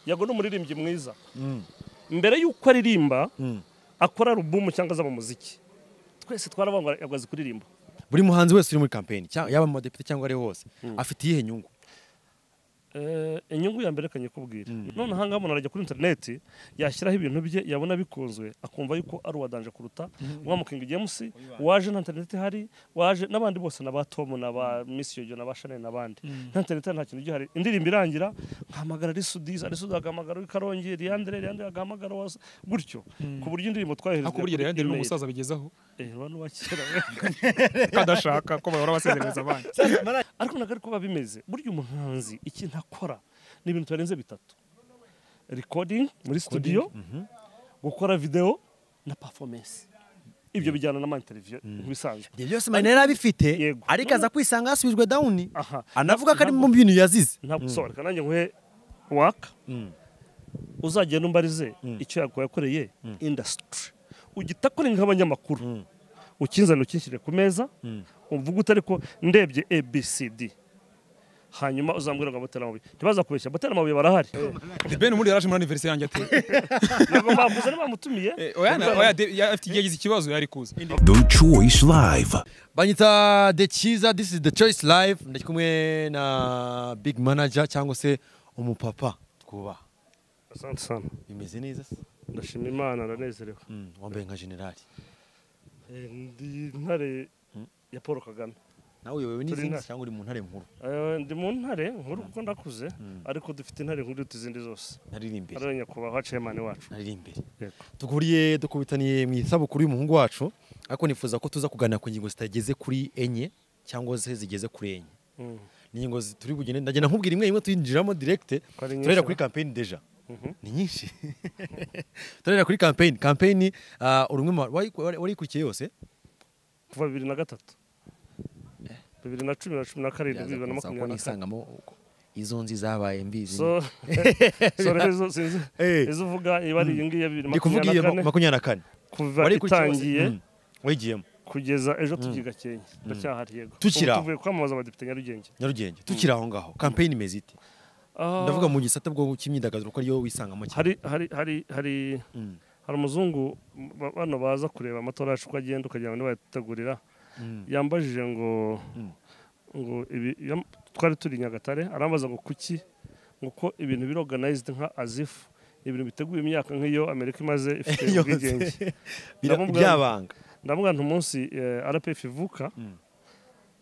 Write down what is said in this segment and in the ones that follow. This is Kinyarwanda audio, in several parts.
yago ni umuririmbyi mwiza mbere y'uko aririmba akora alubumu cyangwa azaba umuziki twese twarabangwa yago azi kuririmba buri muhanzi wese uri muri kampeni cya- yaba mu badepite cyangwa ari hose afite iyihe nyungu Eh, inyungu ya mbere kanyikubwira none aha ngaha umuntu arajya kuri interineti yashyiraho ibintu bye yabona bikunzwe akumva yuko ari uwa danje kuruta wa mukingi james waje nta interineti ihari waje n'abandi bose na ba tom na ba miss yoyo na ba chanel n'abandi nta interineti nta kintu gihari indirimbo irangira nkahamagara risudiza risudiza agahamagara w'i karongi riandere riandere agahamagara wa gutyo ku buryo indirimbo twaherezwa ariko burya rero ndi umusaza bigezaho n'uwa kera kadashaka ko bahora basezerereza abandi ariko ntabwo ari kuba bimeze burya umuhanzi ikintu akora ni ibintu bitarenze bitatu recording muri studio gukora video na performance ibyo bijyana n'amateleviziyo nk'ibisanzwe ibyo byose marina yari abifite Yego. ariko aza kwisanga yasubijwe dawuni aha anavuga ko ari mu bintu yazize ntabwo so reka nanjye nguhe waka uzagenda umbarize icyo yakuba yakoreye industry ugita kuri nk'abanyamakuru ukinzana ukinshyire ku meza uvuga utari ko ndebye abcd hanyuma uzambwira ngo abatera amabuye ntibazakubeshya abatera amabuye barahari ben muri yaraje muri anniversaire yanjye ate ntabwo bamuze ntibamutumiye Eh, oya na- oya de- ya- afite igihe yagize ikibazo yari kuza The Choice Live. banyita the cyiza this is the choice live ndi kumwe na big manager cyangwa se umupapa twubaha asante sana bimeze neza se ndashima imana ndanezerewe Mm, wambaye nka generali Eh, ndi ntare ya paul kagame nawe uyobewe n'izindi inaha. cyangwa uri mu ntare nkuru Eh, ndi mu ntare nkuru kuko ndakuze ariko dufite intare nkuru iruta izindi zose nariri imbere ari nyakubahwa chairman wacu nariri imbere Yego. duhuriye dukubitaniye mu isabukuru y'umuhungu wacu ariko nifuza ko tuza kuganira ku ngingo zitageze kuri enye cyangwa se zigeze kuri enye Mm. ni ingingo zi- turi bugende ndagenda nkubwira imwe imwe tuyinjiramo direkite Ko ari nyinshi, turahera kuri aha. kampeyini deja ni nyinshi turahera kuri kampeyini kampeyini ah, uri umwe mu ba- wayi- wari- warikurikiye yose kuva bibiri na gatatu bibiri na cumi na cumi na karindwi bibiri na Yaza kunsaba ko makumyabiri na kane nisangamo uko- izo nzi zabaye mbizi so so rero izo sinzi Eh. izo uvuga iba ari iyi ngiyi ya bibiri na ni kuvuga makumyabiri iyo na kane makumyabiri na kane kuva Warikurikiye hose? itangiye Mm. wayigiyemo kugeza ejo tugiye gakenke ndacyahari yego Tukiri Ubu aho. tuvuye kwamamaza abadepite nyarugenge nyarugenge tukiri aho ngaho kampeyini imeze ite Ah, ndavuga mu gisate bwo cy'imyidagaduro ko ariyo wisangamo cyane hari hari hari hari hari umuzungu ba- bano baza kureba amatora yacu uko agenda ukagira ngo nibayategurira yambajije ngo ngo ibi yam- twari turi i nyagatare arambaza ngo kuki ngo ko ibintu biri organized nka azifu ibintu biteguye imyaka nk'iyo amerika imaze ifite Yose. ubwigenge Bira- ndamubwira- byabanga ndavuga nti umunsi eh, rpf ivuka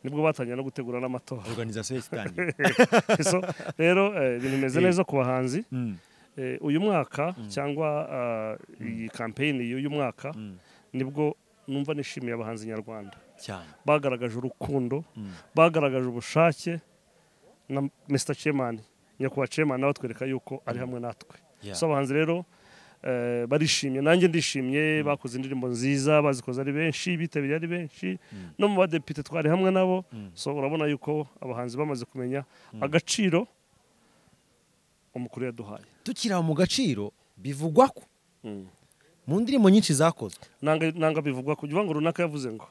nibwo batangiye no gutegura n'amatora organizasiyo itangiye so rero eh, ibintu bimeze neza ku bahanzi Eh, uyu mwaka cyangwa ah, iyi kampeyini y'uyu mwaka nibwo numva nishimiye abahanzi nyarwanda cyane bagaragaje urukundo bagaragaje ubushake na Mr Chairman nyakubahwa Chairman nawe atwereka yuko ari hamwe natwe Yeah. so abahanzi rero eh, barishimye nanjye ndishimye bakoze indirimbo nziza bazikoze ari benshi bitabiriye ari benshi no mu badepite twari hamwe nabo so urabona yuko abahanzi bamaze kumenya agaciro umukuru yaduhaye tukiri aho mu gaciro bivugwa ko Mm. mu ndirimbo nyinshi zakozwe nanga nanga bivugwa ko uvuga ngo runaka yavuze ngo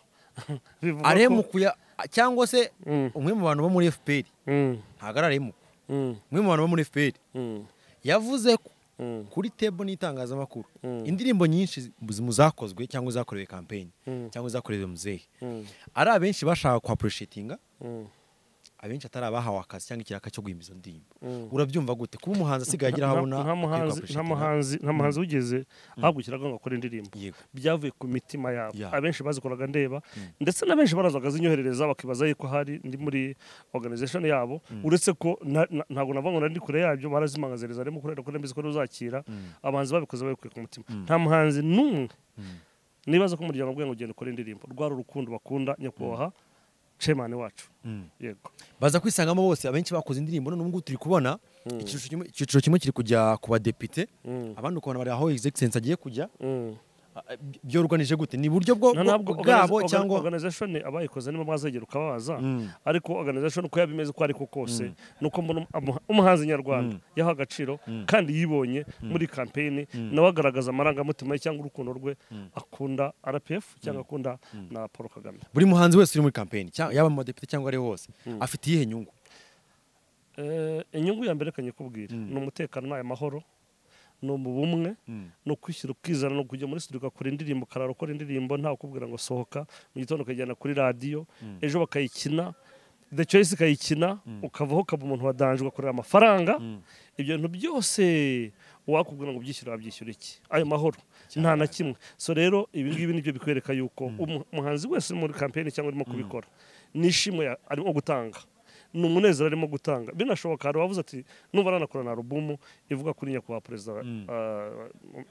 bivugwa ko- aremukuya cyangwa se Mm. umwe mu bantu bo muri fpr Mm, ntabwo ari aremuku mm, umwe mu bantu bo muri fpr mm, yavuze ko mm, kuri tebo n'itangazamakuru Mm. indirimbo nyinshi zi- mu zakozwe cyangwa zakorewe kampeyini Mm. cyangwa zakorewe muzehe mm, ari abenshi bashaka kuhaporoshetinga mm. abenshi atari abahawe akazi cyangwa ikiraka cyo guhimba izo ndirimbo Mm. urabyumva gute kuba umuhanzi asigaye agira aho abona nta muhanzi akwiye nta kuhaporoshetinga? muhanzi nta muhanzi wigeze ahagukiraga ngo akore indirimbo Yego. byavuye ku mitima yabo Yeah. abenshi bazikoraga ndeba ndetse na benshi barazaga zinyoherereza bakibaza yuko hari ndi muri organization yabo uretse ko na- na- ntabwo navuga ngo nari ndi kure yabyo barazimangaziriza arimo kurera ko nembizi ko uzakira abahanzi babikoze babikuye ku mutima nta muhanzi n'umwe nibaza ko umuryango ubwe ngo ugenda ukora indirimbo rwari urukundo bakunda nyakubahwa chairman wacu yego baza kwisangamo bose abenshi bakoze indirimbo none ubungubu turi kubona icyiciro kimwe- icyiciro kimwe kiri kujya ku badepite Mm. abandi ukabona bari aho egisegisensi agiye kujya Mm. Ah, bi- byoruganije gute ni buryo bwo Na ntabwo bwo- bwabo organiza- cyangwa organization abayikoze nibo mwazegera ukababaza ariko organization uko yabimeze uko ariko kose nuko mbona umuha- umuhanzi nyarwanda yaha agaciro kandi yibonye muri kampeyini nawe agaragaza amarangamutima ye cyangwa urukundo rwe akunda RPF cyangwa akunda na Paul Kagame buri muhanzi wese uri muri kampeyini cyangwa- yaba mu badepite cyangwa ari hose afite iyihe nyungu Eh, inyungu ya mbere kanye kubwira Mm. ni umutekano ni amahoro ni ubumwe ni ukwishyira ukizana ni ukujya muri studio ugakora indirimbo ukarara ukora indirimbo ntawe ukubwira ngo sohoka mu gitondo ukajyana kuri radiyo ejo bakayikina the choice ikayikina ukavaho ukaba umuntu wa danje ugakorera amafaranga ibyo bintu byose wakubwira ngo byishyura wabyishyura iki ayo mahoro nta na kimwe so rero ibi ngibi nibyo bikwereka yuko umu- umuhanzi wese uri muri kampeyini cyangwa urimo kubikora nishimwe ya- arimo gutanga ni umunezero arimo gutanga binashoboka hari uwavuze ati nuba aranakorana na alubumu ivuga kuri nyakubahwa perezida uh,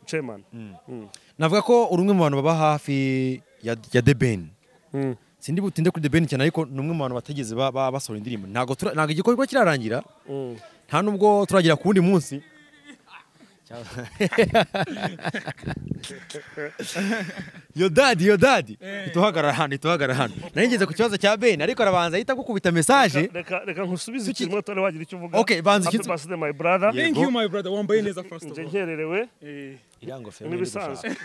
chairman Mm. navuga ko uri umwe mu bantu baba hafi ya ya The Ben Mm. sindi butinde kuri The Ben cyane ariko ni umwe mu bantu batigeze ba- ba- basohora indirimbo ntabwo tura- ntabwo igikorwa kirarangira Mm. nta nubwo turagira ku wundi munsi yodadi yodadi ntituhagarara hano ntituhagarara hano nari ngeze ku kibazo cya beni ariko arabanza ahita gukubita mesaje reka reka nkusubize Tuki- ikintu utari wagira icyo uvuga Okay, banza Happy ikintu- birthday, my brother Yeah. thank Yego. you my brother wambaye neza first of nje all nkererewe Eh, N'ibisanzwe.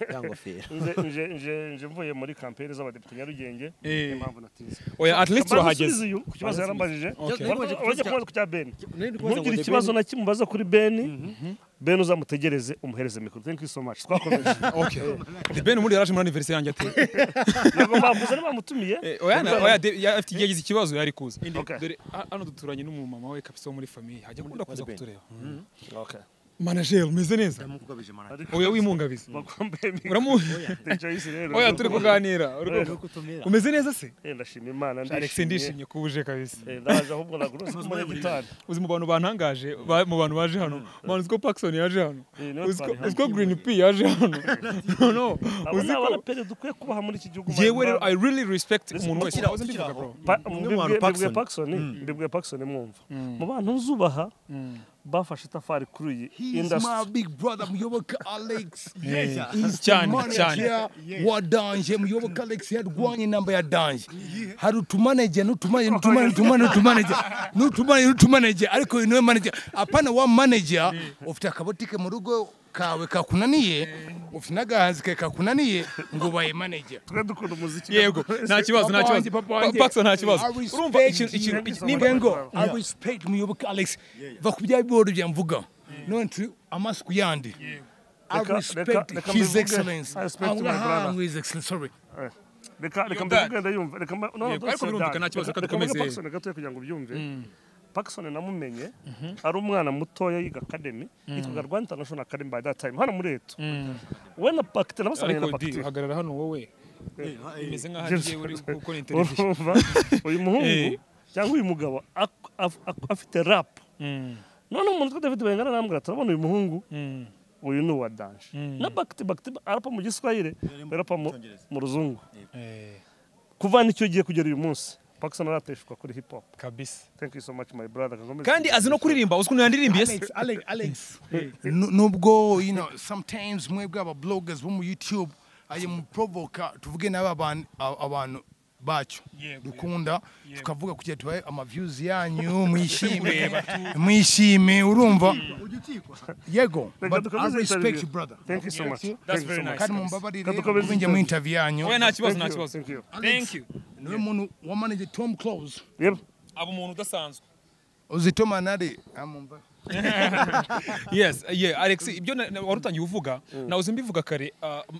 irangofero nje nje nje nje mvuye muri kampeyini z'abadepite nyarugenge Eh. impamvu natinze oya at least urahageze uyu ku kibazo yarambajije Okay. urajya kubaza ku cya beni ntugire ikibazo ikibazo na kimwe ubaza kuri beni beni uzamutegereze umuhereze mikoro thank you so much twakomeje Okay. The Ben muri yaraje muri anniversaire yanjye ati. ntabwo mbavuze niba mutumiye Eh, Oya na- oya de- ya- afite yagize ikibazo yari kuza. Okay. Dore ha- hano duturanye n'umumama we kabisa wo muri famille. Hajya gukunda kuza Ben. kutureba. Okay. Manager umeze neza. Oya wimungabize. bakwambaye mikoro Uramu The Joyce rero Oya turi kuganira. Uri kumva. Umeze neza se? Eh, ndashima imana Alex ndishimye kubuje kabisa. Eh, ndaje ahubwo nagura uzi umunyagitari Uzi mu bantu bantangaje ba- mu bantu baje hano. Manu Scott Paxson yaje hano. Eh, niwe Uzi ko- twari Uzi ko Green P yaje hano. No no. abo Uzi ni ko abaraperi dukwiye kubaha muri iki gihugu Yewe my rero brother. I really respect Listen, umuntu wese. tukira- Uzi mbivuga tukira bro. aho. Pa- Umwe mu mbibwiye- bantu mbibwiye Paxson. Paxson mbibwiye Paxson mwumva mu bantu uzubaha bafashe itafari kuri iyi industry big brother muyoboka alex cyane, manager wa danje muyoboka alex yarwanye inamba ya danje hari utumanage n'utumanage n'utumanage n'utumanage n'utumanage n'utumanage n'utumanage ariko uyu niwe manager apana wa manager ufite akabotike mu rugo kawe kakunaniye ufite n'agahanzi kawe kakunaniye ngo baye manager twe dukunda umuziki yego nta kibazo nta Papa wanjye, kibazo papa Pa- wanjye. Paxson nta kibazo I urumva respect ikintu you. Thank you ikintu so nimba much. ngo i respect muyoboka alex va ku bya biboro bya mvuga none turi amasuku yandi I Reka- respect reka- reka His mbivuge. Excellency. I respect Aho my brother. ngahantu His Excellency, sorry. reka reka Yo, mbivuge Dad. ndayumva reka mba- no, Yeah, no, ariko sorry, birumvikana, Dad. nta kibazo, Reka- reka reka mvuge dukomeze. Paxson gatoya kugira ngo ubyumve Paxson namumenye ari umwana mutoya yiga academy yitwaga Rwanda International Academy by that time hano muri etu we na Pacte nabasaniye na ariko di Pacte hagarara hano wowe imeze nk'aho ari James- yewe uri gukora interview urumva uyu muhungu Eh. cyangwa uyu mugabo ak- af- ak- afite rap none umuntu twa David Bayingana arambwira turabona uyu muhungu uyu ni uwa danje na bakiti bakiti arapa mu giswahire arapa mu- mu ruzungu kuva n'icyo gihe kugera uyu munsi Paxson arateshuka kuri hip hop kabisa thank you so much my brother Kagomezi. kandi azi no kuririmba uzi ukuntu yanirimbiye se Alex, Alex, Alex. Nu- Nubwo, you know, sometimes mwebwe aba bloggers bo mu YouTube aye muprovoka tuvuge nabe abantu a- abantu bacyo dukunda tukavuga kugira tubahe amaviews yanyu mwishime mwishime urumva yego Reka but I dukomeze respect interview. you brother thank you so much That's Thank you so very much. nice. kandi mumbabarire Reka dukomeze ubwenge mu interview yanyu oya nta kibazo Thank nta you, kibazo thank you. thank you niwe muntu wa manager Tom Close Yep. aba umuntu udasanzwe uzi Tom anari amumva yes yeah alex ibyo na- na- wari utangiye uvuga nawuze mbivuga kare ah, m-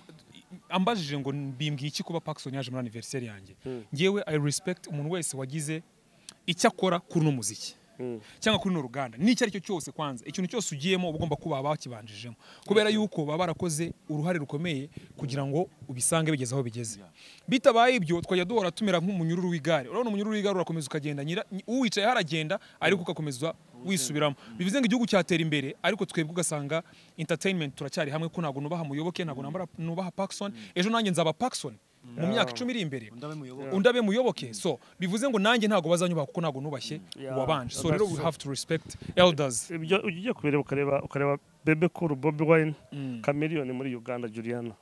ambajije ngo mbimbwiye iki kuba Paxson yaje muri anniversaire yanjye ngewe i respect umuntu wese wagize icyo akora kuri uno muziki cyangwa kuri runo ruganda n'icyo ari cyo cyose kwanza ikintu cyose ugiyemo uba ugomba kuba bakibanjijemo kubera yuko baba barakoze uruhare rukomeye kugira ngo ubisange bigeze aho bigeze bitabaye ibyo twajya duhora tumera nk'umunyururu w'igare urabona umunyururu w'igare urakomeza ukagenda nyira- uwicayeho aragenda ariko ugakomeza wisubiramo bivuze ngo igihugu cyatera imbere ariko twebwe ugasanga entertainment turacyari hamwe ko ntabwo nubaha muyoboke ntabwo nambara- nubaha Paxson ejo nanjye nzaba Paxson mu myaka icumi iri imbere undabe muyoboke so bivuze ngo nanjye ntabwo bazanyubaha kuko ntabwo nubashye Yeah. wabanje so That's rero we true. have to respect elders ibyo ujya ugiye kubireba ukareba ukareba bebe kuru bobi wayini kamiriyoni muri uganda juliana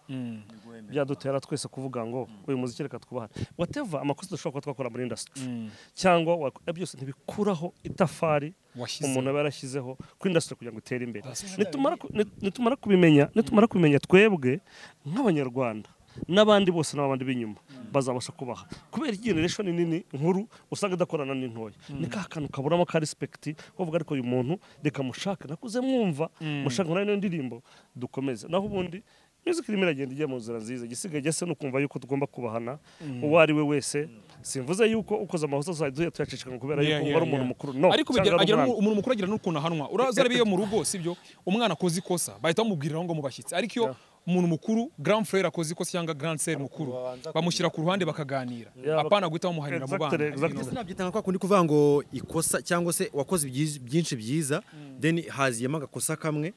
byadutera twese kuvuga ngo uyu muziki reka twubaha wateva amakosa dushobora kuba twakora muri indasitiri cyangwa wa- byose ntibikuraho itafari Washyizeho. umuntu aba yarashyizeho kuri indasitiri kugira ngo itere imbere That's true. nitumara ku- nit- nitumara kubimenya nitumara kubimenya twebwe nk'abanyarwanda n'abandi bose n'abandi b'inyuma bazabasha kubaha kubera generation nini nkuru usanga idakorana n'intoya ni ka kantu kaburamo ka respect bavuga ariko uyu muntu reka mushake nakuze mwumva mushake muri ino ndirimbo dukomeze naho ubundi music irimo iragenda ijya mu nzira nziza igisigaye gisa no kumva yuko tugomba kubahana uwo ari we wese simvuze yuko ukoze amahosa azajya tuyacicikana kubera Yeah, yuko uba yeah, ari umuntu yeah. mukuru no ariko cyangwa bigira- ari agira umwana. n'u- umuntu mukuru agira n'ukuntu ahanwa uraza rero iyo mu rugo sibyo umwana akoze ikosa bahita bamubwirira ngo mubashyitsi ariko iyo umuntu mukuru grand frère akoze ikosa cyangwa grand sœur mukuru bamushyira ku ruhande bakaganira Yeah, bak- apana guhita bamuharira mu Exactly, bana exactly. nabyitanga kwa kundi kuvuga ngo ikosa cyangwa se wakoze ibyiz- byinshi byiza then haziyemo agakosa kamwe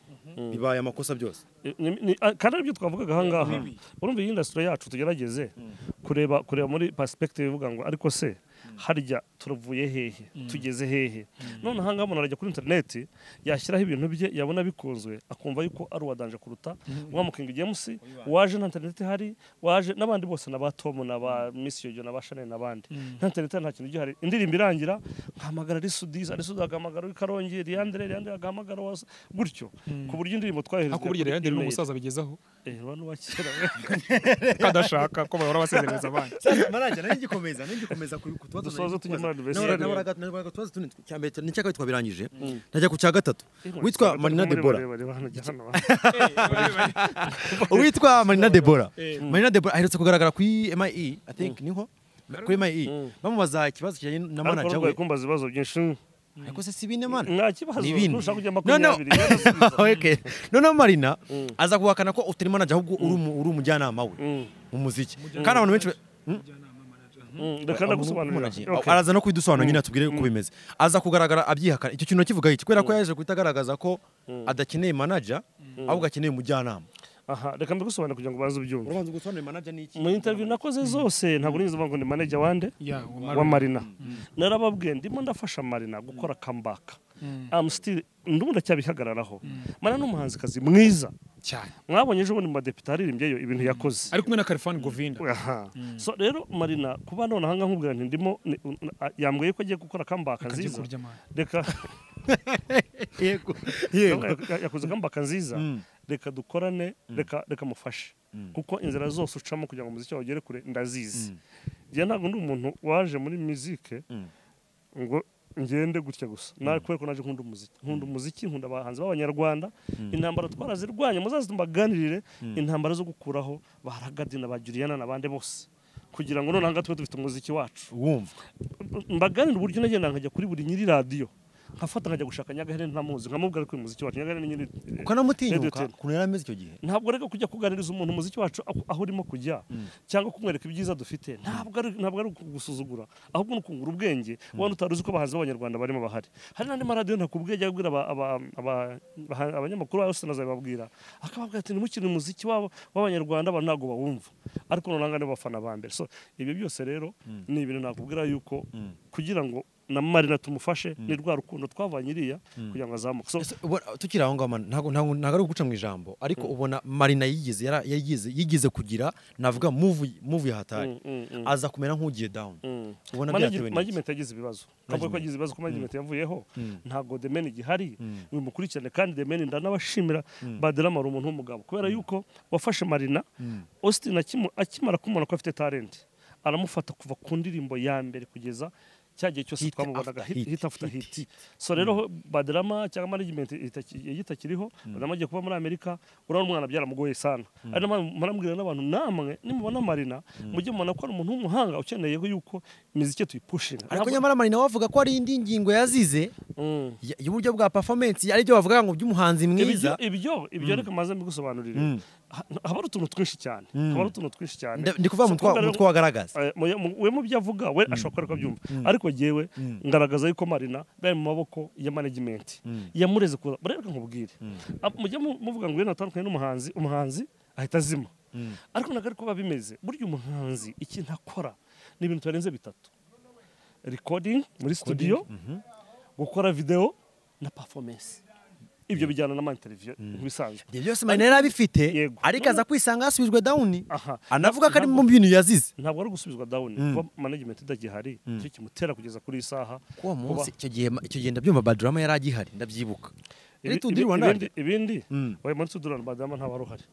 bibaye amakosa byose Ni- ni- ah, kandi aribyo twavugaga aha ngaha urumva iyi indasitiri yacu tugerageze kureba kureba muri pasipekitive ivuga ngo ariko se harya turavuye hehe tugeze hehe none aha ngaha umuntu arajya kuri interineti yashyiraho ibintu bye yabona bikunzwe akumva yuko ari uwa danje kuruta wa mukingi james waje nta interineti ihari waje n'abandi bose na ba tomu na ba misi yoyo na ba shanel n'abandi nta interineti nta kintu gihari indirimbo irangira nkahamagara risudiza risudiza agahamagara w'i karongi riandire riandire agahamagara wa gutyo ku buryo indirimbo twayoherezwa ariko burya rero ndi umusaza bigezaho Eh, bano ba kera kadashaka ko bahora basezerereza abana marajya nayo igikomeza nayo igikomeza ku tuba Dusoze tujye muri adversary. adversary ni cyaka twabirangije najya ku cya gatatu witwa Batatu Marina muri Debora barebare bahanajya hano. witwa Marina Debora Marina Debora aherutse kugaragara ku MIE I think niho kuri MIE bamubaza ikibazo kijyanye na Ariko manager urwaye we kumbaza ibibazo byinshi ariko se si bine mana nta kibazo Ni ibindi. nushaka kujya No, no. makumyabiri yarasubiza. Okay. noneho marina aza kuhakana ko utari manager ahubwo uri umu- uri umujyanama we mu muziki kandi abantu benshi ba- Mm, reka ndagusobanurira Manager. Okay. araza no kubidusobanura nyine atubwire uko bimeze aza kugaragara abyihakana icyo kintu akivuga iki kubera ko yaje guhita agaragaza ko adakeneye manager ahubwo akeneye umujyanama aha reka mbigusobanurire kugira ngo ubanze ubyumve urabanza gusobanurira manager ni iki mu interview nakoze zose ntabwo nigeze mvuga ngo ni manager wande Yeah, wa wa marina narababwiye ndimo ndafasha marina gukora comeback I'm still ndumva ndacyabihagararaho marina ni umuhanzikazi mwiza cyane mwabonye ejo bundi mu badepite haririmbyeyo ibintu yakoze ari kumwe na Khalfan Govinda aha so rero marina kuba none ahangaha nkubwira nti ndimo ni- un- a- yambwiye ko agiye gukora kambaka kagiye nziza kurya amana reka yego yego ya- yakoze kambaka nziza reka dukorane reka reka mufashe kuko inzira zose ucamo kugira ngo umuziki wawe ugere kure ndazizi njye ntabwo ndi umuntu waje muri muzike ngo ngende gutya gusa nawe kubera ko naje nkunda umuziki nkunda umuziki nkunda abahanzi b'abanyarwanda intambara twarazirwanye muzaze mbaganirire intambara zo gukuraho ba ragadi na ba juriyana n'abandi bose kugira ngo noneho tube dufite umuziki wacu wumva mbaganira uburyo nagenda nkajya kuri buri nyiri radiyo nkafata nkajya gushaka nyagahere ntamuzi nkamubwira ko uyu muziki wacu nyagahere ni nyiri ukanamutinyuka Radio T. ukuntu yari ameze icyo gihe ntabwo rero kujya kuganiriza umuntu umuziki wacu aho- aho urimo kujya cyangwa kumwereka ibyiza dufite ntabwo ari ntabwo ari ukugusuzugura ahubwo ni ukungura ubwenge wenda utari uzi ko abahanzi b'abanyarwanda barimo bahari hari n'andi maradiyo ntakubwiye ajya abwira aba- aba- aba- abaha- abanyamakuru bose nazabibabwira akababwira ati ntimukire umuziki wabo w'abanyarwanda abantu ntabwo bawumva ariko noneho nibo bafana ba mbere so ibyo byose rero ni ibintu nakubwira yuko kugira ngo na marina tumufashe ni rwa rukundo twavanye iriya kugira ngo azamuke so Ese ubona- tukiri aho ngaho man, ntago ntago ntago ari guca mu ijambo ariko ubona marina yigeze yara- yigeze yigeze kugira navuga move move hatari aza kumera nk'ugiye down ubona byatewe n'iki? management yagize ibibazo ntabwo ko yagize ibibazo ko management yavuyeho ntabwo the man gihari uyu mukurikirane kandi the man ndanabashimira baderama ari umuntu w'umugabo kubera yuko wafashe marina austin akimu- akimara kumubona ko afite talent aramufata kuva ku ndirimbo ya mbere kugeza cya gihe cyose Hit twamubonaga after hit hit, hit after hit so rero baderama cyangwa management itaki- itakiriho baderama agiye kuba muri amerika urabona umwana byaramugoye sana ari nayo mpamvu murambwira n'abantu namwe nimubona marina mujye mubona ko ari umuntu w'umuhanga ukeneyeho yuko imiziki tuyipushinga ariko nyamara marina we avuga ko ari indi ngingo yazize Mm. y- y'uburyo bwa performance ari byo bavuga ngo by'umuhanzi ibyo mwiza ibyo ibyo reka maze mbigusobanurire Ha- haba ari utuntu twinshi cyane haba ari utuntu twinshi cyane Nda- ndi kuvuga So mu twa- kumva mu rero- twagaragaza Eh, mu- mu- we mu byo avuga we ashobora kuba ariko abyumva ariko yewe ngaragaza yuko marina bari mu maboko ya management yamureze kuza murereka nkubwire Ah, mujye mu- muvuga ngo yena atandukanye n'umuhanzi umuhanzi ahita azima ariko ntabwo ari kuba bimeze burya umuhanzi ikintu akora ni ibintu bitarenze bitatu recording muri studio gukora video na performance ibyo bijyana na interview nk'ibisanzwe ibyo byose marina yari abifite Yego. ariko aza kwisanga yasubijwe down Aha. anavuga ko ari mu bintu yazize ntabwo ari ugusubizwa down kuba management idagihari nicyo kimutera kugeza kuri iyi saha uwo kuba- munsi icyo gihe icyo gihe ndabyumva badrama yari agihari ndabyibuka Ibi- Leta ugira ibi- Rwanda ibindi- ibindi Mm. wayo muri sudurani badama nta baruhari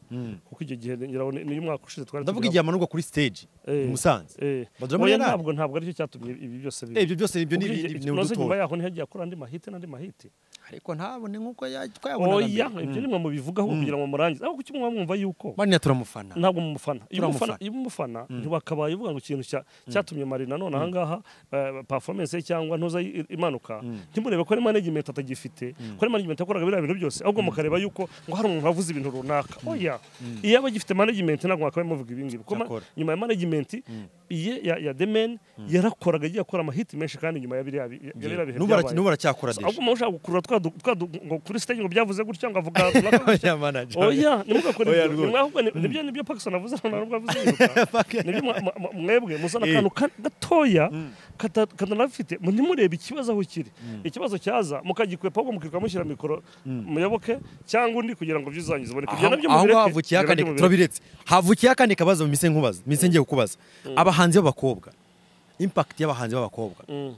kuko icyo gihe ngira ngo ni- niyo umwaka ushize twari ndavuga tugiramo. igihe amanurwa kuri stage Eh. i Musanze Eh, Badurama oya, yarari. ntabwo ntabwo aricyo cyatumye ibi byose biba. Eh, ibyo byose ibyo ni Kuko ni- iki- ni noneho nyuma udutora yaho ntihagiye akora andi mahite n'andi mahite ariko ntabone nk'uko ya- twayabonaga oya mbere. ibyo ni mwe mubivugaho kugira ngo murangize ariko kuki mwa mwumva yuko Marina turamufana ntabwo mu mufana iyo umufana Turamufana. iyo umufana ntiwakabaye uvuga ngo ikintu cya- cyatumye mari nanone ahangaha eh, performance ye cyangwa ntuza i- imanuka ntimurebe ko ari management atagifite ko ari management yakoraga biriya bintu byose ahubwo mukareba yuko ngo hari umuntu wavuze ibintu runaka oya iyo aba agifite management ntabwo mwakabaye muvuga ibi ngibi Kuko ma- Cyakora. nyuma ya management iye ya- ya the man yarakoraga agiye akora amahiti menshi kandi nyuma ya biriya bi- ya biriya bihe n'ubu bara- n'ubu baracyakora So, deje ahubwo muba ushaka gukurura twa du- twa du- ngo kuri stage ngo byavuze gutya ngo avuga runaka gutya Oya, manager. oya nimugakora Oya, ibyo rwose. Mwe ahubwo ni- nibyo nibyo Pakistan avuze nta nubwo avuze yiruka nibyo mwa- mwa- mwa- mwebwe muzana akantu ka- gatoya kata- katanafite mu- ntimurebe ikibazo aho kiri ikibazo cyaza mukagikwepa ahubwo mukirwa mushyira mikoro muyoboke cyangwa undi kugira ngo byuzangize ubone ibyo nabyo aho ngaho mubireke, havukiye ibyo akandi nabyo mubireke. turabiretse havukiye akandi kabazo mise nkubaza mise ngiye kukubaza abahanzi b'abakobwa impact y'abahanzi b'abakobwa Mm,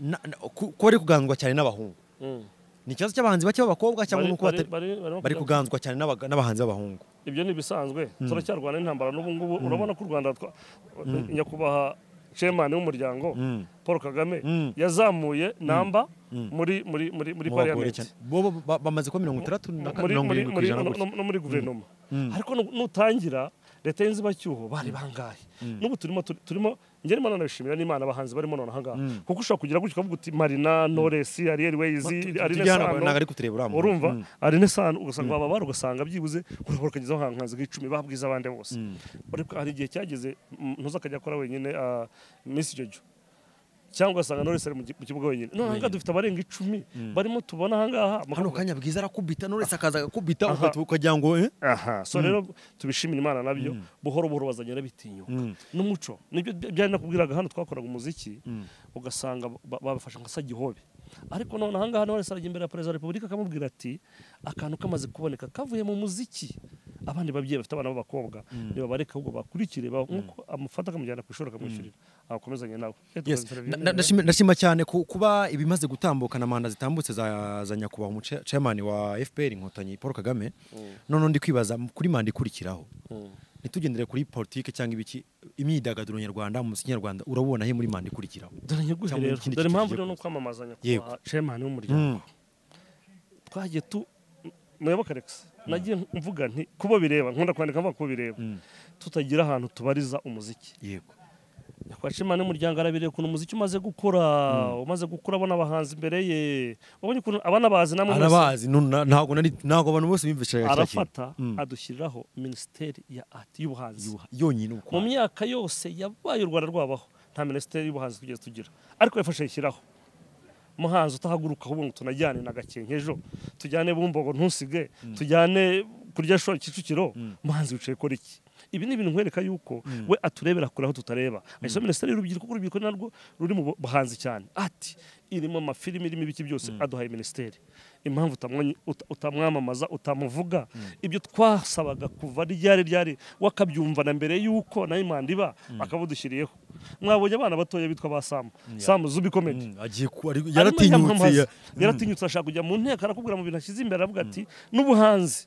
Na- na- ku- kuba bari kuganzwa cyane n'abahungu mm. ni ikibazo cy'abahanzi bake b'abakobwa cyangwa Bari- nuko bari- batari- bari- barimo bari kujya- kuganzwa cyane n'abaga- n'abahanzi b'abahungu ibyo ni ibisanzwe turacyarwana n'intambara n'ubu ngubu urabona ko u rwanda twa- nyakubahwa chairman w'umuryango paul kagame yazamuye namba muri muri muri muri mu bagore cyane parliament bo bo- ba- bamaze kuba mirongo itandatu na kane muri mirongo muri irindwi ku muri ijana no- gutya no- no muri guverinoma ariko nu- nutangira leta y'inzibacyuho bari bangahe n'ubu turimo turi- turimo njye nimo nanabishimira n'imana abahanzi barimo none ahangaha kuko ushobora kugira gutya ukavuga uti marina noresi ariel wezi Tu- tu- arine tujya hano, ntabwo sano ari kureba uriya muntu. urumva Mm. arine sano ugasanga baba bari ugasanga byibuze urabona ukagezaho ahantu nk'icumi babwiza abandi bose ariko hari igihe cyageze mm, ntuza akajya akora wenyine ah, miss jojo cyangwa ugasanga noresi ari mu ki- mu kibuga wenyine none ahangaha dufite abarenga icumi barimo tubona ahangaha hano mukabona- kanya bwiza arakubita n'uretse akaza agakubita Aha. ukahita ukagira ngo eh? aha so rero tubishimira imana nabyo buhoro buhoro bazagenda bitinyuka n'umuco nibyo by- byari nakubwiraga hano twakoraga umuziki ugasanga ba- babafashe nka sagihobe ariko none ahangaha nawe wese arajya imbere ya perezida wa repubulika akamubwira ati akantu kamaze kuboneka kavuye mu muziki abandi babyeyi bafite abana b'abakobwa ntibabareke ahubwo bakurikire ba- nk'uko amufata akamujyana ku ishuri akamwishyurira akomezanye nawe Eh, tukaza Yes. interview. Na- na- ndashima- ndashima cyane ku- kuba ibimaze gutambuka na manda zitambutse za, za nyakubahwa umuce- chairman wa fpr inkotanyi paul kagame none ndi kwibaza m- kuri manda ikurikiraho ntitugendere kuri politike cyangwa ibiki imyidagaduro nyarwanda mu muziki nyarwanda urabona he muri manda ikurikiraho dore nyiguhe Cyangwa rero ikindi dore kintu impamvu kigiye rero ni kuza. ukwamamaza Yego. nyakubahwa chairman w'umuryango twagiye tu muyoboke Alex nagiye mvuga nti kubo bireba nkunda kwandika mvuga kubo bireba tutagira ahantu tubariza umuziki yego nyakubahwa n'umuryango arabireba ukuntu umuziki umaze gukura umaze gukura abona abahanzi imbere ye wabonye ukuntu abana bazi namwe mwese. arabazi nu- na- ntabwo nari- ntabwo abantu bose bimvishije kiriya kintu. arafata Mm. adushyiriraho minisiteri ya ati y'ubuhanzi yonyine uko mu myaka yose yabaye u rwanda rwabaho nta minisiteri y'ubuhanzi tugeze tugira ariko yafashe ayishyiraho umuhanzi utahaguruka ahubwo ngo tunajyane na gakenkejo tujyane bumbogo ntusige tujyane kurya shoro kicukiro umuhanzi wicaye kora iki ibi ni ibintu nkwereka yuko we aturebera kure aho tutareba ayisoma minisiteri y'urubyiruko kuko urubyiruko narwo ruri mu buhanzi cyane ati irimo amafilimi irimo ibiki byose aduhaye minisiteri impamvu utamwanyi- uta- utamwamamaza utamuvuga ibyo twasabaga kuva ryari ryari wakabyumva na mbere yuko nayo imanda iba bakabudushyiriyeho mwabonye abana batoya bitwa ba samu samu zubi komedi Mm, agiye ku- ari- arimo yaratinyutse yamamaza. ya- yaratinyutse ashaka kujya mu nteko arakubwira mu bintu ashyize imbere avuga ati n'ubuhanzi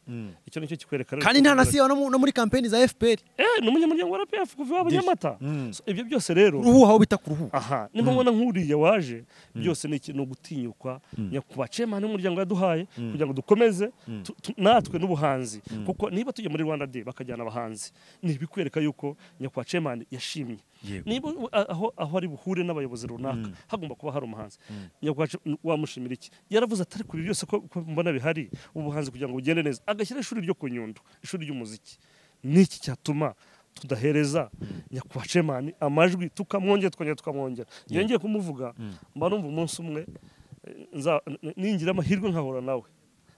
icyo nicyo kikwereka rero kandi nta na kikubwira siyo no mu- no muri kampeni za fpr ati, eh ni umunyamuryango wa RPF kuva iwabo Nyamata So, ibyo byose rero uruhuha aho bita kuruhuha aha niba mbona nk'uriya waje byose ni ikintu gutinyukwa nyakubahwa chairman w'umuryango yaduhaye kugira ngo dukomeze tu- tu- natwe n'ubuhanzi kuko niba tujya muri Rwanda Day bakajyana abahanzi ni ibikwereka yuko nyakubahwa chairman yashimye Yego. niba u- a- aho aho ari buhure n'abayobozi runaka hagomba kuba hari umuhanzi nyakubahwa cha- wamushimira iki yaravuze atari ku ibi byose ko ko mbona bihari ubuhanzi kugira ngo bugende neza agashyira ishuri ryo ku nyundo ishuri ry'umuziki niki cyatuma tudahereza nyakubahwa chairman amajwi tukamwongera tukongera tukamwongera iyo ngiye kumuvuga mba numva umunsi umwe eh, nza- n- ningira amahirwe nkahura nawe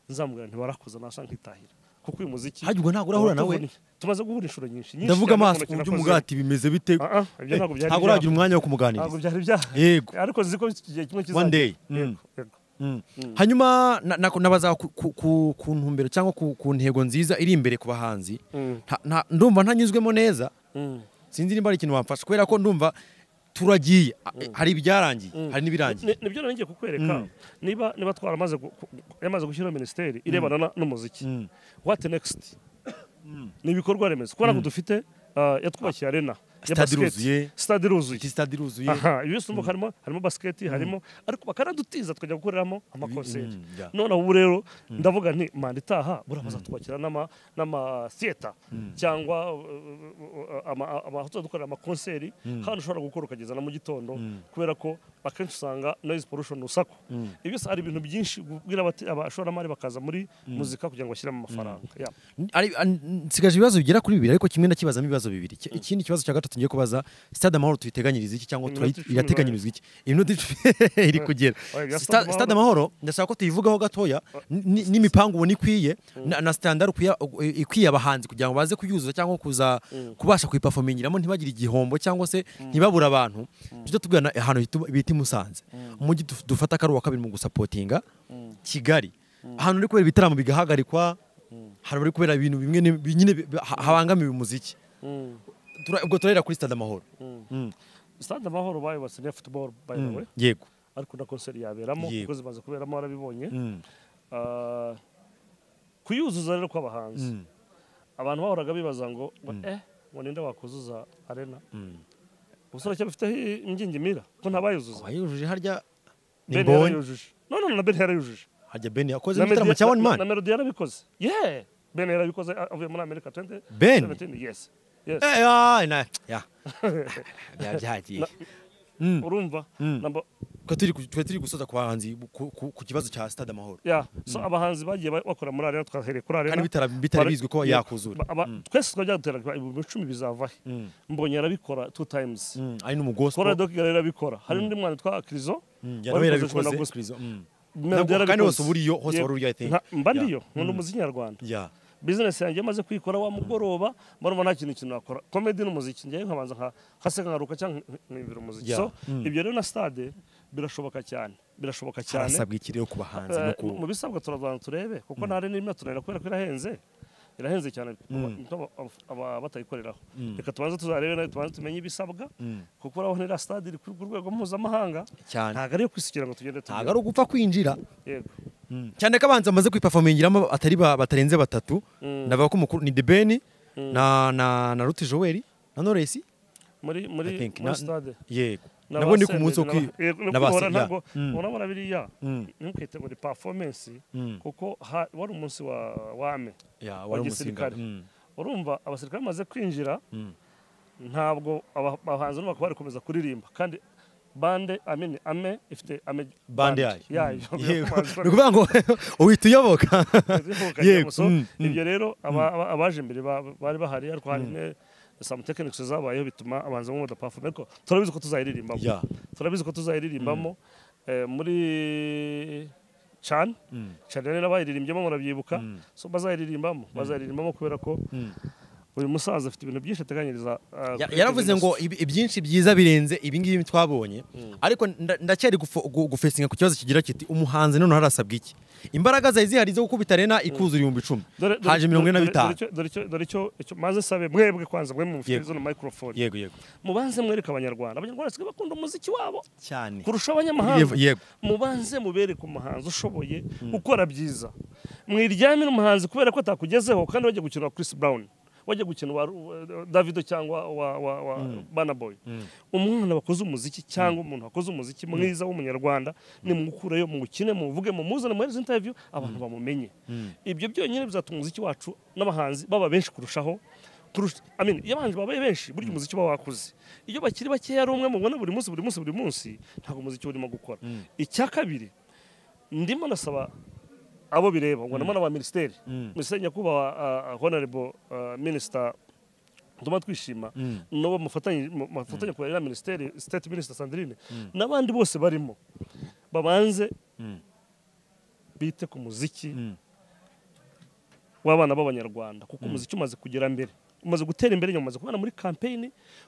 nzamubwira ntibarakoze nasa nkitahira kuko uyu muziki Hajya ubwo ntabwo urahura nawe? uratuvuna- tumaze guhura inshuro nyinshi nyinshi ndavuga cyane amaso kubona ku ikintu buryo nakoze. umugati bimeze bite Ah, ah, ibyo ntabwo byari byaba. ntabwo uragira umwanya wo kumuganiriza ntabwo byari byaha Yego. ariko nzi ko igihe kimwe kizaza One day. Yego, Mm. yego. Mm. hanyuma na- na- nabaza ku, ku, ku, ku ntumbero cyangwa ku, ku ntego nziza iri imbere ku bahanzi Mm. Nta- nta- ndumva ntanyuzwemo neza Mm. sinzi niba ari ikintu wamfasha kubera ko ndumva turagiye hari ibyarangiye hari n'ibirangiye Ni- nibyo naringiye kukwereka niba niba twaramaze gu- ku- ku- yamaze gushyiraho minisiteri irebana na- n'umuziki what next ni ibikorwa remezo kubera ko dufite ah, yatwubakiye arena ya Stade basket. iruzuye. stade iruzuye sitade iruzuye aha ibyo byose urumva harimo harimo basiketi harimo ariko bakaradutiza tukajya gukoreramo amakonseri mm, yeah. noneho ubu rero ndavuga nti manda itaha buriya bazatwakira n'ama- n'amasiyeta cyangwa uh, uh, ama- ama- aho tuzadukorera amakonseri hano ushobora gukora ukageza na mu gitondo kubera ko akenshi usanga noise pollution urusaku ibyo byose hari ibintu byinshi kubwira abati- abashoramari bakaza muri muzika kugira ngo bashyiremo amafaranga Yeah. Ari- an- nsigaje ibibazo bigera kuri bibiri ariko kimwe ndakibazamo ibibazo bibiri Ki- ikindi kibazo cya gatatu ngiye kubaza stade amahoro tuyiteganyiriza iki cyangwa turayi- Iminota icumi irateganyirizwa iki iminota icumi iri kugera Oya, bya Stade Sta- stade amahoro ndashaka ko tuyivugaho gatoya ni- n'imipangu ubona ikwiye na- na standard ukwiye- u- ikwiye abahanzi kugira ngo baze kuyuzuza cyangwa kuza kubasha kuyiperformingiramo ntibagire igihombo cyangwa se ntibabure abantu tujya tubwirana ahantu hitu- bita i musanze umujyi duf- dufata akaruhu kabiri mu gusapotinga kigali ahantu uri kubera ibitaramo bigahagarikwa hari uri kubera ibintu bimwe na bimwe nyine bi- ha- habangamiye umuziki Tura- ubwo turahera kuri stade amahoro stade amahoro bayubatse n'iya football by the way yego ariko na konseri yaberamo Yego. kuko zimaze kuberamo warabibonye Mm. Ah, kuyuzuza rero kw'abahanzi abantu bahoraga bibaza ngo ngo, eh ngo ninde wakuzuza arena ubusore cyaba afite imbyingimira ko ntabayuzuza abayujuje harya ni Ben mbonyi yarayujuje no no no, na ben yarayujuje harya ben yakoze Na igitaramo Melody- cya one na- man na melody yarabikoze yeah ben yarabikoze a- avuye muri amerika 20 Ben? 17, yes yes Eh, ah, na- ya. Bya- byagiye urumva Number- ko turi ku- twe turi gusoza ku bahanzi ku- ku ku kibazo cya stade amahoro yeah so abahanzi bagiye ba- bakora muri arena twahereye kuri arena kandi bitara- bitari Bara- bizwi ko Yeah. yakuzura Ba- aba- twese twajya dutera ibihumbi icumi bizavahe mbonye arabikora two times Mm, ari n'umugospo kora doc kigali arabikora hari n'undi mwana witwa kirizo yarawe wabikoze yarabikoze na gospel. Krizo, mm. Melody Nabwo- kandi yarabikoze. hose uba uriyo, hose Yego. wari uriyo, I think. Nka- mba Yeah. ndiyo nkunda umuziki nyarwanda ya bizinesi yanjye maze kwikora wa mugoroba murumva nta kintu kintu nakora komedi n'umuziki njyewe nkabanza nka haseka nkaruka cyangwa nk- nkimbira umuziki Yeah. so ibyo rero na stade birashoboka cyane birashoboka cyane harasabwa iki rero ku bahanzi no Eh, ku mu bisabwa turabanza turebe kuko nta rero n'imwe turarira kubera ko irahenze irahenze cyane aba- aba- aba batayikoreraho reka tubanze tuzarebe nayo tubanze tumenye ibisabwa kuko uraho ntiriya stade iri ku ku rwego mpuzamahanga cyane ntabwo ari iyo kwisukira ngo tugende ntabwo ari ugupfa kwinjira yego cyane ko abanza bamaze kwiperformingiramo atari ba- batarenze batatu ndavuga ko umukuru ni debeni na na na ruti joel na noresi muri muri I think, muri na- stade yego na nabo ni ba ku munsi wo Senderi, na ba- kwi- yego, ni na ba kwihora Sen- ntabwo ya. Mm. urabona biriya Mm. ntukite ngo ni performance Mm. kuko ha- wari umunsi wa wame Ya, wa wari umusirikare gisirikare Mm. urumva abasirikare bamaze kwinjira ntabwo aba- abahanzi n'umwaka bari kumeza kuririmba kandi bande amini ame ifite ame bande yayo yayo Mm. Yego. ni ukuvuga ngo uhita uyoboka Yego, yego so mm, mm. ibyo rero aba- aba- abaje imbere ba- bari bahari ariko hari ne some techniques zabayeho bituma abahanzi bamwe badaperform ariko turabizi ko tuzayiririmbamo Yeah. turabizi ko tuzayiririmbamo eh, muri can cyane rero bayiririmbye murabyibuka so bazayiririmbamo bazayiririmbamo kubera ko uyu musaza afite ibintu byinshi ateganyiriza ah, Ya- kuri yaravuze Kaminuza. ngo ibi- ibyinshi byiza birenze ibingibi twabonye ariko nda- ndacyari gufo- gu- gufesinga ku kibazo kigira kiti umuhanzi none harasabwa iki imbaraga zawe zihari zo gukubita arena ikuzura ibihumbi icumi Dore- dore- haje mirongo ine na dore- bitanu dore icyo- dore icyo- dore icyo icyo maze sabe mwebwe kwanza mwe mufite Yego. zino microphone yego yego mubanze mwereke abanyarwanda abanyarwanda basigaye bakunda umuziki wabo cyane kurusha abanyamahanga Yego, yego. mubanze mubereke umuhanzi ushoboye ukora byiza mwiryamire umuhanzi kubera ko atakugezeho kandi wajya gukina wa Chris Brown wajya gukina wa wa Davido cyangwa wa, wa, wa Burna Boy umwana wakoze umuziki cyangwa umuntu wakoze umuziki mwiza w'umunyarwanda ni mukureyo mukine muvuge mumuzane muri izi interview abantu bamumenye ibyo byonyine bizatuma umuziki wacu n'abahanzi baba benshi kurushaho kurusha I mean, iyo abahanzi babaye benshi burya umuziki uba wakuze iyo bakiri bakeya ari umwe mubona buri munsi buri munsi buri munsi ntabwo umuziki uba urimo gukora icya kabiri ndimo ndasaba abo bireba ngo ndabona ba minisiteri minisiteri nyakubahwa ah, ah, honorable ah, minister nduma twishima n'uwo mufatanye mu- mufatanye kubara na minisiteri state minister sandrine n'abandi bose barimo babanze bite ku muziki w'abana b'abanyarwanda kuko umuziki umaze kugera mbere umaze gutera imbere nyuma umaze kubona muri campaign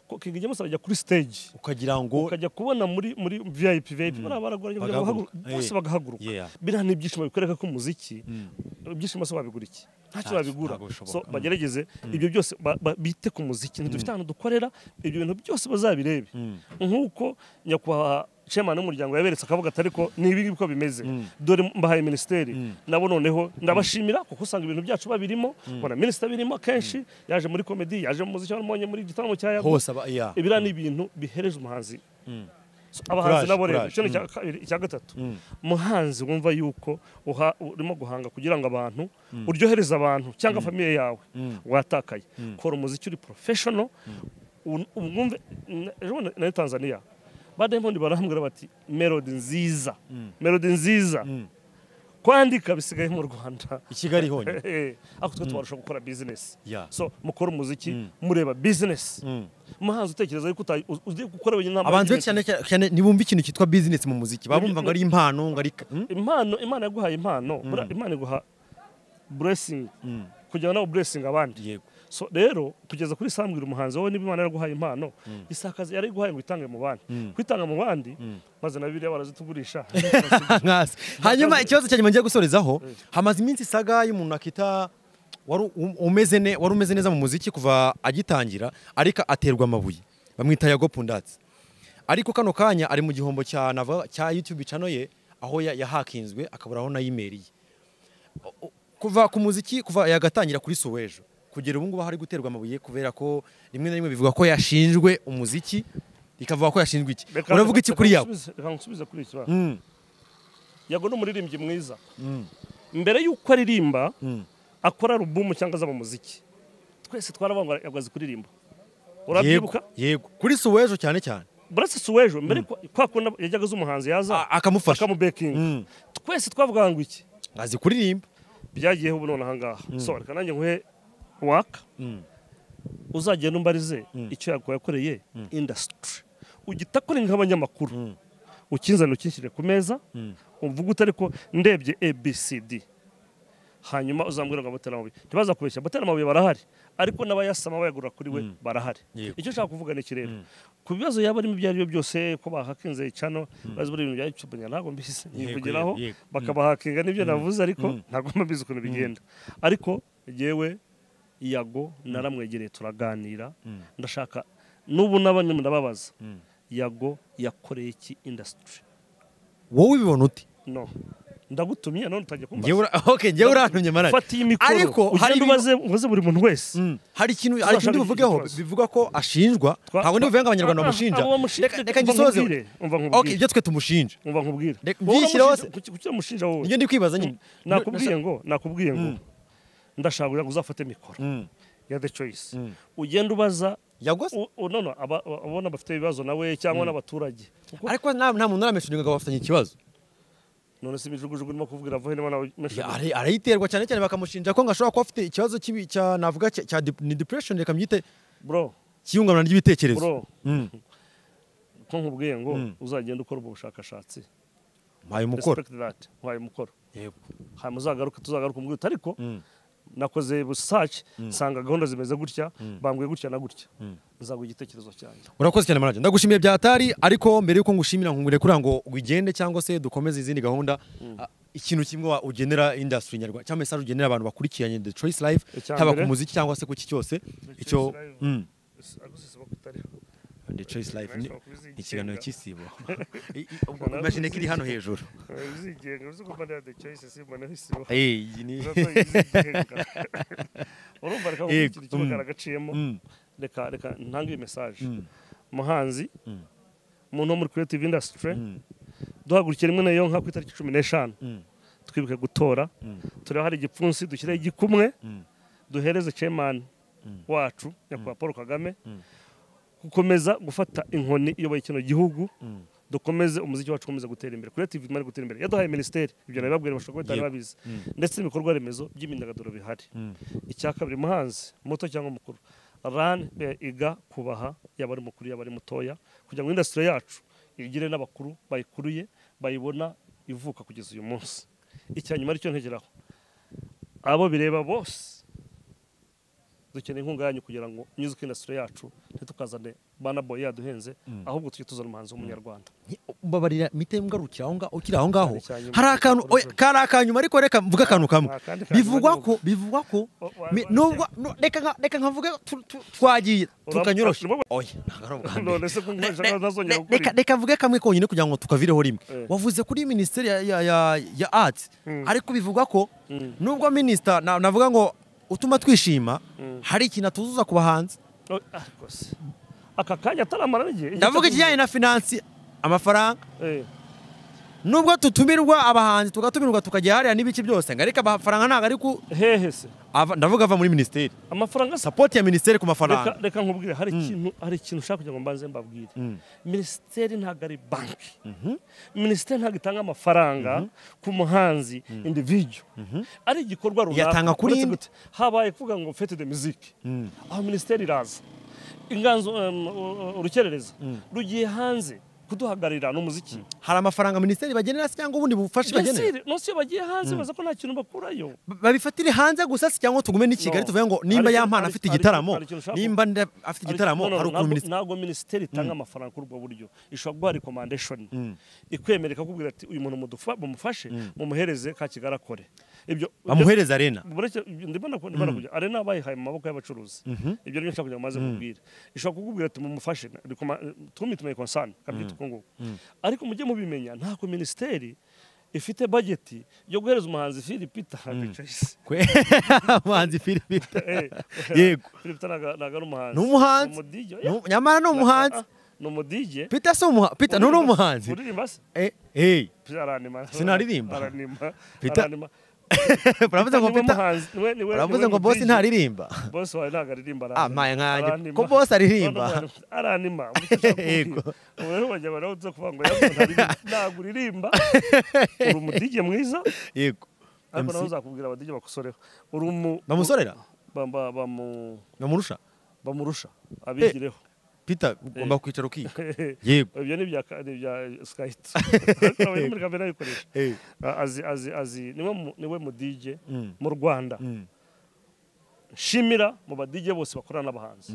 ko King James arajya kuri stage ukagira ngo ukajya kubona muri muri VIP VIP bariya baragoranye Bagahaguruka. bose Eh. bagahaguruka Yeah. biriya ni ibyishimo bikwereka ko umuziki ibyishimo se wabigura iki ntacyo babigura ntabwo bishoboka. so bagerageze ibyo byose ba- ba- bite ku muziki ntidufite ahantu dukorera ibyo bintu byose bazabirebe nk'uko nyakubahwa chairman w'umuryango yaberetse akavuga atari ko ni ibi ng'ibi ko bimeze dore mbahaye minisiteri nabo noneho ndabashimira kuko usanga ibintu byacu babirimo mbona minisitiri abirimo akenshi yaje muri komedi yaje mu muziki wamubonye muri igitaramo cya yago hose aba ya ibiriya ni ibintu bihereza umuhanzi So, abahanzi Courage, nabo rero courage. icyo ni icya kabiri- icya gatatu umuhanzi wumva yuko uha- urimo guhanga kugira ngo abantu uryohereze abantu cyangwa famiye yawe watakaye kora umuziki uri porofeshono umwumve na- ejo bundi nari tanzaniya ba diamond barahambwira bati melodi nziza melodi nziza kwandika bisigaye mu rwanda i kigali honyine Eh, ariko twe tubarusha gukora bizinesi Yeah. so mukora umuziki mureba bizinesi umuhanzi utekereza yuko uta- u- ugiye gukora wenyine nta abantu benshi cyane management. cyane ntibumva ikintu cyitwa business mu muziki baba bumva ngo ari impano ngo ari ka- Hmm? impano imana yaguhaye impano buriya imana iguha blessing kugira ngo nawe blessing abandi yego so rero kugeza kuri sambwira umuhanzi wowe niba imana yaraguhaye impano isakaza yarayiguhaye ngo itange mu bandi kwitanga mu bandi maze na biriya barazitugurisha Nkasi. hanyuma ikibazo cya nyuma ngiye gusorezaho hamaze iminsi isaga y'umuntu akita wari u- umeze ne wari umeze neza mu muziki kuva agitangira ariko aterwa amabuye bamwita yago pundatsi ariko kano kanya ari mu gihombo cya nava cya youtube channel ye aho ya- yahakinzwe akabura aho nayimeriye O- o- kuva ku muziki kuva yagatangira kuri sowejo kugera ubu ngubu aho ari guterwa amabuye kubera ko rimwe na rimwe bivuga ko yashinjwe umuziki ikavuga ko yashinjwe iki Reka- uravuga iki reka kuri yago nsubize- reka nsubize kuri iki kibazo Mm. yago ni umuririmbyi mwiza mbere y'uko aririmba akora alubumu cyangwa aza mu muziki twese twaravuga ngo azi kuririmba urabyibuka Yego, yego kuri suwejo cyane cyane burasa si w'ejo mbere ko- kwa kundi yajyaga aza umuhanzi yaza A- akamufasha akamubekinga Mm. twese twavugaga ngo iki azi kuririmba byagiyeho ubu none ahangaha so reka nanjye nguhe waka uzagenda umbarize icyo yago yakoreye indasitiri ugita kuri nk'abanyamakuru ukinzanira ukinshyire ku meza uvuga utari ko ndebye abcd hanyuma uzambwira ngo abateramabuye ntibazakubeshya abateramabuye barahari ariko n'abayasama bayagura kuri we barahari icyo nshaka kuvuga ni iki rero ku bibazo yaba arimo ibyo ari byo byose ko bahakinze icano bazi buri bintu bya YouTube njya ntabwo mbizi nyivugiraho yego, yego. bakabahakinga n'ibyo navuze ariko ntabwo mbizi ukuntu bigenda ariko yewe yago naramwegereye turaganira ndashaka n'ubu n'abanyuma ndababaza yago yakoreye iki indasitiri wowe ubibona uti no ndagutumye none utangiye kumbaza Njyewe ura- okay, njyewe urantumye mara fata iyi mikoro ariko hari ugende ibintu- ubaze ubaze buri muntu wese Mm, hari ikintu hari Uzashaka ikintu bivugeho iki kibazo. bivuga ko ashinjwa Twa- ntabwo ndibuvuge ngo abanyarwanda Ah, ah, bamushinja abo bamushinja, Reka- reka umva ngisoze nkubwire, umva nkubwire. okay ibyo twe tumushinja umva nkubwire Reka- Wowe byishyiraho se- uramushinja- kuki- kuki uramushinja wowe nibyo ndi kwibaza nyine nakubwiye ngo nakubwiye ngo ndashaka kugira ngo uzafate mikoro ya the choice ugenda ubaza yagose u- u- no, no, aba- abona bafite ibibazo nawe cyangwa n'abaturage Kuko ariko nta nta muntu uramesha ngo bafitanye ikibazo none si imijugujugu urimo kuvugira vaho niba nawe Ya, ara- arayiterwa cyane cyane bakamushinja ko ngo ashobora kuba afite ikibazo cy'ibi- cya navuga cya- cya dep- ni depression reka mbyite bro cy'ihungabana ry'ibitekerezo bro ko nkubwiye ngo uzagenda ukora ubwo bushakashatsi mpaye umukoro respect that waye mukoro Yego. hanyuma uzagaruke tuzagaruka umubwire uti ariko nakoze research nsanga gahunda zimeze gutya bambwiye gutya na gutya nzaguha igitekerezo cyanjye urakoze cyane manager ndagushimiye byatari ariko mbere yuko ngushimira nkubwire kugira ngo ugende cyangwa se dukomeze izindi gahunda ah, ikintu kimwe wa- ugenera industry nyarwanda cyangwa message ugenera abantu bakurikiranye The Choice Life Icya haba mbere. ku muziki cyangwa se ku iki cyose icyo Choice Live. Mm, Agusisiba kutariho. The Choice Life ni Nice of kuzigenga. ikiganiro cy'isibo I- i- ubwo imagine ko iri hano hejuru Eh, bizigenga bizi ko mbana the choice simboneho isibo Eh, iyi ni- urumva reka Yego. ikintu kimwe karagaciyemo reka reka ntange iyi message muhanzi umuntu wo muri creative industry duhagurukiye rimwe nayo nka ku itariki cumi n'eshanu twibuke gutora tureba hari igipfunsi dushyireho igikumwe duhereze chairman wacu nyakubahwa paul kagame gukomeza gufata inkoni iyoboye kino gihugu dukomeze umuziki wacu ukomeze gutera imbere creative imana gutera imbere yaduhaye minisiteri ibyo nabibabwira bashobora kuba batari Yego. babizi ndetse n'ibikorwa remezo by'imyidagaduro bihari icya kabiri muhanzi muto cyangwa mukuru rani iga kubaha yaba ari mukuru yaba ari mutoya kugira ngo indasitiri yacu igire n'abakuru bayikuruye bayibona ivuka kugeza uyu munsi icya nyuma aricyo ntegeraho abo bireba bose dukeneye inkunga yanyu kugira ngo music industry yacu ntitukazane bana boy yaduhenze ahubwo tujye tuzana umuhanzi w'umunyarwanda babarira mite mgarukira aho ngaho ukiri aho ngaho Hari icyanyuma. hari akantu oya, kari akanyuma ariko reka mvuge akantu kamwe Nta kandi kanyuma bivugwa ariko- ko bivugwa ko O- wa- mi- wa- nubwo nu- reka nka- reka nkavuge tu- tu- twagiye Uram- tukanyorosha Urimo- oya ntabwo ari ubwa mbere. none se ko Ne- nkurikije ne- ntazongera ne- gukora reka ibi? reka mvuge kamwe konyine kugira ngo tukavireho rimwe Eh. wavuze kuri minisiteri ya- ya- ya- ya ati ariko bivugwa ko nubwo minisita na- navuga ngo utuma twishima hari ikintu atuzuza ku bahanzi No, ah, rwose. aka kanya ataramara n'igihe igihe cyo- ndavuga ikijyanye na finansi amafaranga Eh, nubwo tutumirwa abahanzi tugatumirwa tukajya hariya n'ibice byose ngo ariko amafaranga ntabwo ari ku hehe se ava- ndavuga ava muri minisiteri amafaranga se sapoti ya minisiteri ku reka mafaranga reka nkubwire hari ikintu hari ikintu ushaka kugira ngo mbanze mbabwire minisiteri ntabwo ari banki minisiteri ntabwo itanga amafaranga ku muhanzi individu ari igikorwa runaka Iyatanga kuri uretse indi. gute, habaye kuvuga ngo fete de muziki aho minisiteri iraza inganzo um, u- urukerereza rugiye hanze kuduhagararira ni umuziki hari amafaranga minisiteri bagenera se cyangwa ubundi bufasha bagenera Yasiri, nonse iyo bagiye hanze baza ko nta kintu bakurayo Ba- babifatire hanze gusa se cyangwa tugume n'i No. Kigali tuvuge ngo nimba Ariko- yampana afite ariko- igitaramo ariko- ariko ushaka- nimba nda- afite igitaramo Ariko- no, no, hari ukuntu ntabwo- minisiteri ntabwo minisiteri itanga amafaranga kuri ubwo buryo ishobora guha rekomandeshoni ikwemerera ikakubwira ati uyu muntu mudufa- mumufashe mumuhereze ka kigali akore ibyo bamuhereza arena buretse ndimo nakubona ndimo nakujya arena bayihaye mu maboko y'abacuruzi ibyo nibyo nshaka kugira ngo maze kubwira ishobora kukubwira ati mumufashe rikoma- tumite mayi konsani kabyita uko nguko ariko mujye mubimenya ntabwo minisiteri ifite bageti yo guhereza umuhanzi Philipita Bicayise umuhanzi filipita Eh, Yego. Philipita ntago ntago ari umuhanzi Ni umuhanzi. Ni umudije oya. Nu- nyamara ni umuhanzi ni umudije pita si umuhanzi pita ni umuhanzi uririmba se Eh, eh, aranima Sinaririmba. aranima Peter- aranima uravuze ngo niwe pita muhanzi, niwe- niwe- uravuze niwe ngo bosi mudije. ntaririmba boss wawe ntabwo aririmba Ah, mpaye nkanjye. Aranima. Ko boss aririmba. No, no, aranima Ubwo ushaka Yego. kubwira. ubu rero bajya baravuze kuvuga ngo yavuze ntaririmba. ntabwo uririmba uri umudije mwiza yego ariko nawe MC. uzakubwira abadije bakusoreho uri umu bamusorera ba- ba- bamu- bamurusha bamurusha abigireho pita ugomba kwicara ukiga Yego. ibyo ni ibya ka- ni ibya sikayiti nawe muri kamere ayikoresha Eh. A- azi azi azi niwe mu- niwe mu DJ mu Rwanda shimira mu ba DJ bose bakorana n'abahanzi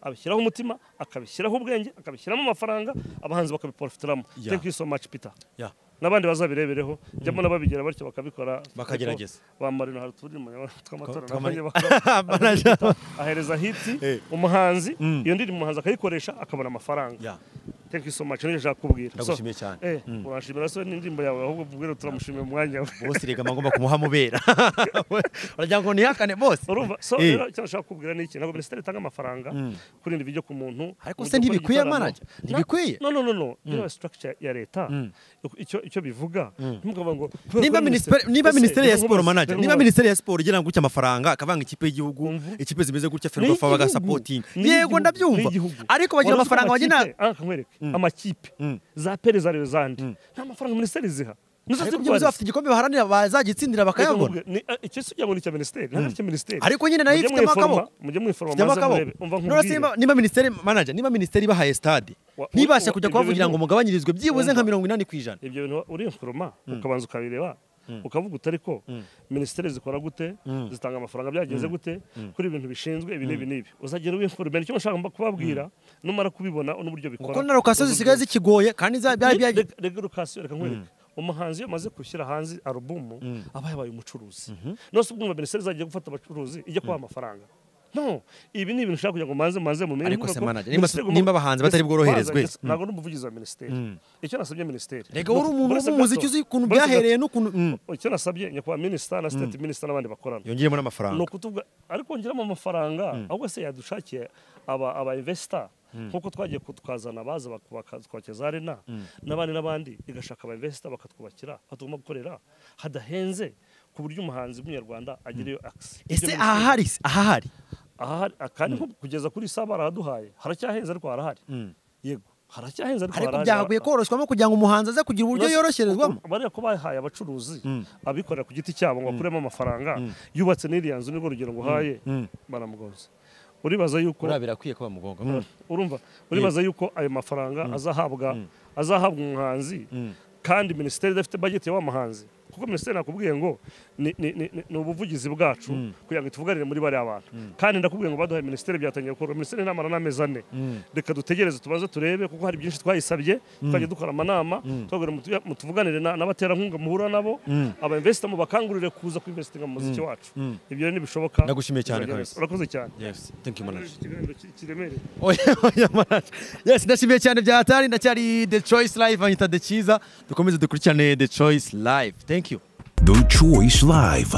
abishyiraho umutima akabishyiraho ubwenge akabishyiramo amafaranga abahanzi bakabiprofitiramo Yeah. thank you so much Peter Yeah. n'abandi bazabirebereho jyamo n'ababigera batyo bakabikora Bakagerageza. bambara intwaro turi mu tw'amatora Twama- nabanjye ahereza hiti umuhanzi iyo ndirimbo umuhanzi akayikoresha akabona amafaranga Yeah. thank you so much nicyo nshaka kubwira So, Ndagushimiye cyane. eh, uranshimira so n'indirimbo yawe ahubwo ubwira turamushimira umwanya we bose reka agomba kumuha amubera uragira ngo nihakane bose urumva so Eh. rero icyo nshaka kubwira ni iki ntabwo minisiteri itanga amafaranga kuri ibintu bijya ku muntu Ariko mu gihe ukora se ntibikwiye, igitaramo. manager? Na- Ntibikwiye? no no no no yewe structure ya leta icyo icyo bivuga ntimukavuga ngo kubera nimba ko minisiteri niba Ese, minisiteri ya reka siporo nkubaze, manager reka niba nkubaze. minisiteri ya siporo igira ngo gutya amafaranga akavanga ikipe y'igihugu Umva. ikipe zimeze gutya Ni ferwafa igihugu. bagasapotinga Ni yego igihugu. ndabyumva Ni igihugu. ariko bagira Wari uzi ko amafaranga bagena amakipe- aha, nkwereke amakipe za pere za reyo zandi nta mafaranga minisiteri ziha Nizo ariko ziri byo kubaza. bafite igikombe baharanira bazagitsindira Reka bakayabona nkubwire, ni- eh, icyo si kugira ngo ni icya minisiteri ntabwo ari icya minisiteri Ariko nyine nayo Mujye ifitemo mwiforoma- akaboko. mujye mwiforoma Byaba maze akaboko. murebe umva None se nkubwire nimba- nimba minisiteri manager niba minisiteri ibahaye stade Wa- ntibashe wa- ibyo kujya kubavugira ngo bintu- mugabanyirizwe byibuze nka Umva. mirongo inani ku ijana ibyo bintu urinforoma ukabanza ukabireba ukavuga utari ko minisiteri zikora gute zitanga amafaranga byagenze gute kuri ibintu bishinzwe ibi n'ibi n'ibi uzagera uwinforomera icyo nshaka mba- kubabwira numara kubibona n'uburyo bikora kuko na lokasiyo n'uburyo zisigaye zikigora kandi za- byari Reg- byagiye reg- reg- Lucas, reka nkwereke umuhanzi iyo amaze gushyira hanze alubumu aba yabaye umucuruzi nose ubwumva minisiteri zagiye gufata abacuruzi ijya kubaha amafaranga no ibi ni ibintu ushaka kugira ngo manze manze mumenye Ariko kuko se manager, minisiteri nimba- igomba- nimba abahanzi batari minisiteri- bworoherezwe. manager, ntabwo ari umuvugizi wa minisiteri icyo nasabye minisiteri reka wowe uri umuntu Buretse w'umuziki gato- uzi ukuntu buretse gato- byahereye n'ukuntu Mm. icyo nasabye nyakubahwa minisita na sitati minisita n'abandi bakorana yongeyemo ni n'amafaranga ukutuvuga ariko ngeramo amafaranga ahubwo se yadushakiye aba aba investor nkuko twagiye kutwazana baza bakubaka arena n'abandi n'abandi igashaka aba investor bakatwubakira batugomba gukorera hadahenze ku buryo umuhanzi w'umunyarwanda agira iyo access ese Ibyo ahahari se ahahari ahari kandi nko kugeza kuri saa barahaduhaye haracyahenze ariko harahari yego haracyahenze ariko ariko harahari. byagakwiye koroshywamo kugira ngo umuhanzi aze kugira uburyo Nasi- yoroherezwamo uku- bariya ko bahaye abacuruzi abikorera ku giti cyabo ngo bakuremo amafaranga yubatse n'iriya nzu nibwo rugero nguhaye baramugonze uribaza yuko birakwiye ko bamugonga urumva uribaza yuko ayo mafaranga azahabwa azahabwa umuhanzi kandi minisiteri idafite bageti ya wa muhanzi kuko minisiteri nakubwiye ngo ni- ni ni- ni- ni ubuvugizi bwacu kugira ngo tuvuganire muri bariya bantu kandi ndakubwiye ngo baduhaye minisiteri byatangiye gukorwa minisiteri inamara n'amezi ane reka dutegereze tubanze turebe kuko hari byinshi twayisabye twajya dukora amanama tubabwira mutu- mutuvuganire na- n'abaterankunga muhura nabo aba investor mu bakangurire kuza kwinvestinga mu muziki wacu ibyo rero ntibishoboka Ndagushimiye cyane, kabisa. urakoze cyane yes thank you manager ikiganiro ki- kiremereye oya oya manager yes ndashimiye cyane byahatari ndacyari the choice live anyita the cyiza dukomeze dukurikirane the choice live thank you The Choice Live.